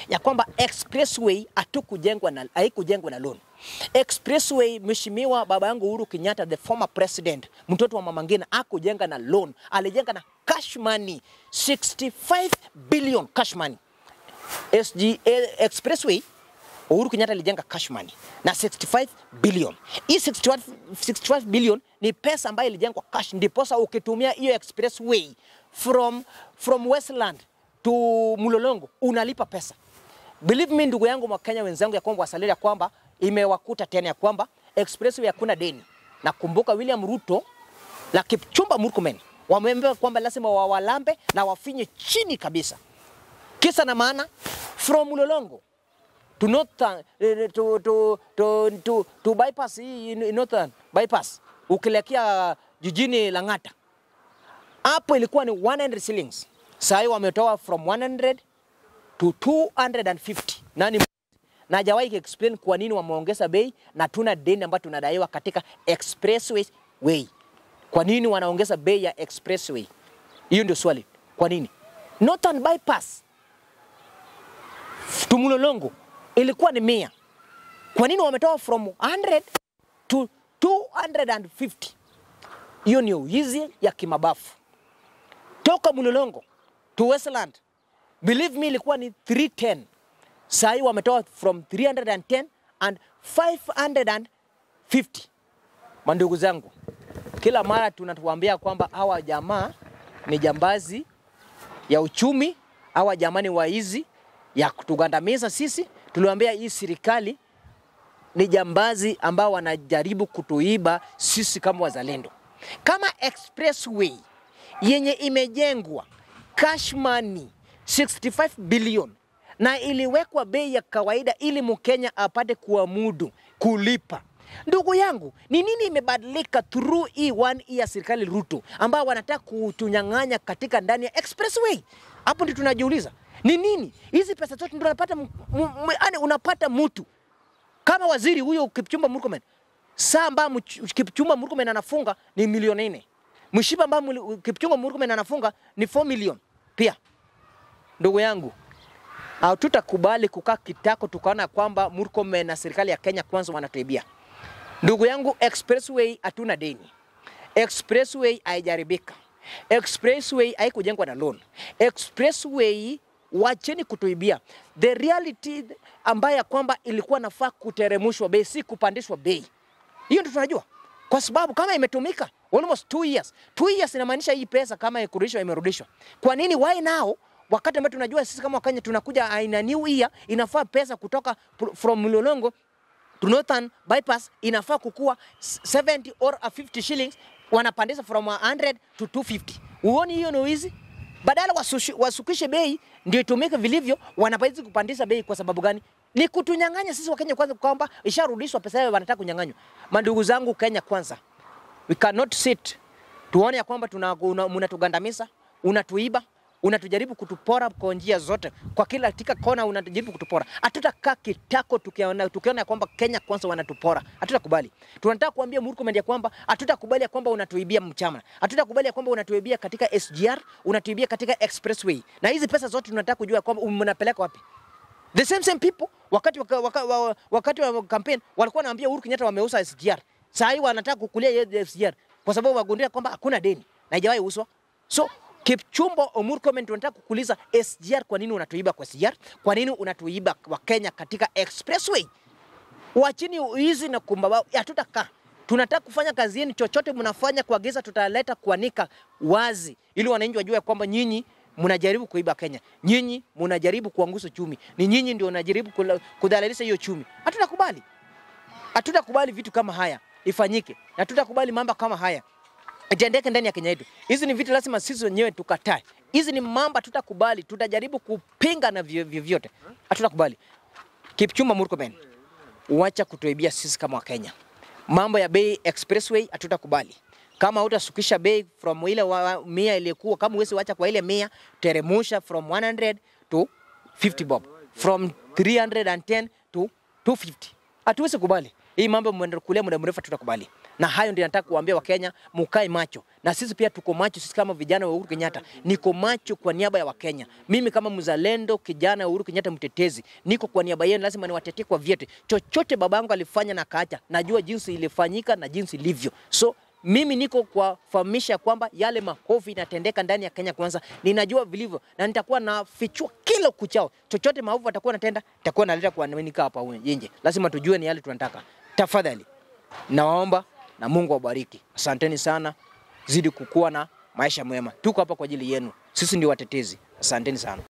ya kwamba expressway hatukujengwa na haikujengwa na loan. Expressway, mheshimiwa baba yangu Uhuru Kenyatta, the former president, mtoto wa mama Ngina, akujenga na loan, alijenga na cash money 65 billion cash money. SG eh, Expressway Uhuru Kenyatta alijenga cash money na 65 billion. Hii 65, 65 billion ni pesa ambayo ilijengwa cash, ndiposa ukitumia hiyo expressway from, from Westland to Mulolongo unalipa pesa. Believe me ndugu yangu Wakenya wenzangu, ya kwamba wasalia ya kwamba imewakuta tena ya kwamba expressway hakuna deni. Nakumbuka William Ruto na Kipchumba Murkomen wameambiwa kwamba lazima wawalambe na wafinye chini kabisa. Kisa na maana from Mulolongo to northern, eh, to, to, to, to, to bypass hii northern bypass ukielekea jijini Lang'ata, hapo ilikuwa ni 100 shillings. Sasa hivi wametoa from 100 to 250. Nani na hajawahi explain kwa nini wameongeza bei na tuna deni ambayo tunadaiwa katika expressway way. Kwa nini wanaongeza bei ya expressway? Hiyo ndio swali. Kwa nini? Northern bypass Tumulolongo ilikuwa ni mia. Kwa nini wametoa from 100 to 250? Hiyo ni uizi ya kimabafu. Toka Mulolongo to Westland, believe me, ilikuwa ni 310. Saa hii wametoa from 310 and 550. Mandugu zangu, kila mara tunatuambia kwamba hawa jamaa ni jambazi ya uchumi, hawa jamaa ni waizi ya kutugandamiza sisi. Tuliwaambia hii serikali ni jambazi ambao wanajaribu kutuiba sisi kama wazalendo. Kama expressway yenye imejengwa cash money 65 billion na iliwekwa bei ya kawaida ili Mkenya apate kuamudu kulipa. Ndugu yangu, ni nini imebadilika through hii one year serikali Ruto ambao wanataka kutunyang'anya katika ndani ya expressway? Hapo ndio tunajiuliza ni nini hizi pesa zote ndio unapata, m- m- m- yaani unapata mtu kama waziri huyo Kipchumba Murkomen, saa ambayo Mch- Kipchumba Murkomen anafunga ni milioni nne. Mshipa ambayo muli- Kipchumba Murkomen anafunga ni 4 million pia. Ndugu yangu, hatutakubali kukaa kitako tukaona kwamba Murkomen na serikali ya Kenya kwanza wanatuibia. Ndugu yangu, expressway hatuna deni. Expressway haijaribika. Expressway haikujengwa na loan. Expressway wacheni kutuibia. The reality ambayo ya kwamba ilikuwa nafaa kuteremshwa bei, si kupandishwa bei. Hiyo ndio tunajua, kwa sababu kama imetumika almost two years, two years inamaanisha hii pesa kama ikurudishwa imerudishwa. Kwa nini why now wakati ambao tunajua sisi kama Wakenya tunakuja aina new year, inafaa pesa kutoka pr- from Mlolongo to Northern bypass inafaa kukua 70 or 50 shillings, wanapandisha from 100 to 250. Uoni hiyo ni wizi? Badala wasushi- wasukishe bei ndio itumike vilivyo, wanapaizi kupandisha bei. Kwa sababu gani? Ni kutunyang'anya sisi Wakenya kwanza, kwamba isharudishwa pesa yao, wanataka kunyang'anywa. Mandugu zangu, Kenya kwanza, we cannot sit tuone ya kwamba tuna- una- mnatugandamiza, unatuiba, unatujaribu kutupora kwa njia zote, kwa kila katika kona unajaribu kutupora. Hatutakaa kitako tukiona, tukiona ya kwamba Kenya kwanza wanatupora, hatutakubali. Tunataka kuambia Murkomen ya kwamba hatutakubali ya kwamba unatuibia mchama, hatutakubali ya kwamba unatuibia katika SGR, unatuibia katika expressway, na hizi pesa zote tunataka kujua ya kwamba mnapeleka wapi. The same same people wakati waka, waka, wa- wakati wa campaign walikuwa wanaambia Uhuru Kenyatta wameuza SGR. Sasa hivi wanataka kukulia hiyo SGR kwa sababu wagundua kwamba hakuna deni na haijawahi uswa. So Kipchumba Murkomen tunataka kukuuliza SGR, kwa nini unatuiba kwa SGR? Kwa nini unatuiba wa Kenya katika expressway? Wachini hizi na kumbaba, hatutakaa. Tunataka kufanya kazi yenu, chochote mnafanya kwa giza tutaleta kuanika wazi, ili wananchi wajue kwamba nyinyi mnajaribu kuiba Kenya, nyinyi mnajaribu kuangusha chumi, ni nyinyi ndio mnajaribu kula- kudhalilisha hiyo chumi. Hatutakubali, hatutakubali vitu kama haya ifanyike, na hatutakubali mambo kama haya itendeke ndani ya Kenya yetu. Hizi ni vitu lazima sisi wenyewe tukatae. Hizi ni mambo hatutakubali, tutajaribu kupinga na vyo- vyovyote, hatutakubali. Kipchumba Murkomen, wacha kutuibia sisi kama Wakenya. Mambo ya bei expressway hatutakubali. Kama hutasukisha bei from ile wa, wa, mia iliyokuwa, kama huwezi wacha kwa ile mia, teremusha from 100 to 50 bob, from 310 to 250. Hatuwezi kubali. Hii mambo mmeendelea muda mrefu, tutakubali na hayo ndio nataka kuambia Wakenya, mukae macho, na sisi pia tuko macho. Sisi kama vijana wa Uhuru Kenyatta, niko macho kwa niaba ya Wakenya. Mimi kama mzalendo, kijana wa Uhuru Kenyatta, mtetezi, niko kwa niaba yenu, lazima niwatetee kwa vyote. Chochote babangu alifanya na kaacha, najua jinsi ilifanyika na jinsi ilivyo, so mimi niko kuwafahamisha kwamba yale makofi inatendeka ndani ya Kenya Kwanza, ninajua vilivyo na nitakuwa nafichua kila kuchao. Chochote maovu atakuwa natenda, nitakuwa naleta kwa nika hapa nje. Lazima tujue ni yale tunataka. Tafadhali nawaomba na Mungu awabariki. Asanteni sana, zidi kukuwa na maisha mema. Tuko hapa kwa ajili yenu, sisi ndio watetezi. Asanteni sana.